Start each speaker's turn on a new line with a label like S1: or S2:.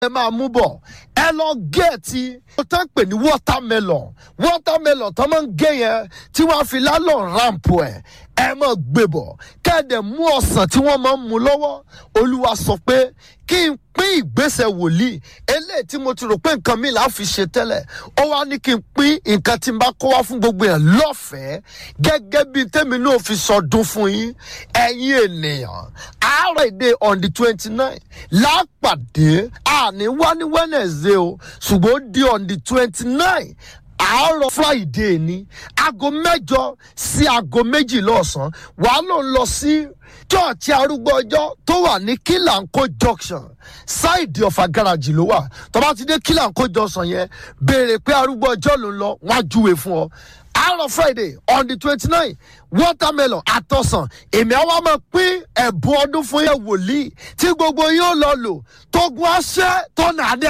S1: ẹ máa mú bọ̀ ẹ lọ gẹ̀ẹ́tì ó tán pè ní watermelon watermelon tó máa ń gé yẹn tí wọ́n á fi lálọ́ rampu ẹ̀ ẹ máa gbé bọ̀ kẹ́ẹ̀dẹ̀ mú ọ̀sán tí wọ́n máa ń mú lọ́wọ́ olúwa sọ pé kí n pín ìgbésẹ̀ wòlíì eléyìí tí mo ti rò pé nǹkan mi là á fi ṣe tẹ́lẹ̀ ó wá ní kí n pín nǹkan tí n bá kó wá fún gbogbo yẹn lọ́fẹ̀ẹ́ gẹ́gẹ́ bí tèmi náà fi sọdún fún yín ẹ̀yin ènìyàn àárọ̀ èdè on the twenty nine lápàdé àní wá ní wednesday o ṣùgbọ́n ó di on the twenty nine àárọ̀ friday ni aago mẹ́jọ sí aago méjìlá ọ̀sán wàá ló ń lọ sí chọ́ọ̀chì arúgbó ọjọ́ tó wà ní kílàńkó junction ṣáìdì ọ̀fà gáràjì ló wà tó bá ti dé kílàńkó junction yẹn béèrè pé arúgbó ọjọ́ ló ń lọ wọ́n á júwe fún ọ àárọ̀ friday on the twenty nine watermelon àtọ̀sán èmi àwa máa pín ẹ̀bùn ọdún fún yẹn wòlíì tí gbogbo yóò lọ lò tógun aṣẹ́ tó nà á dé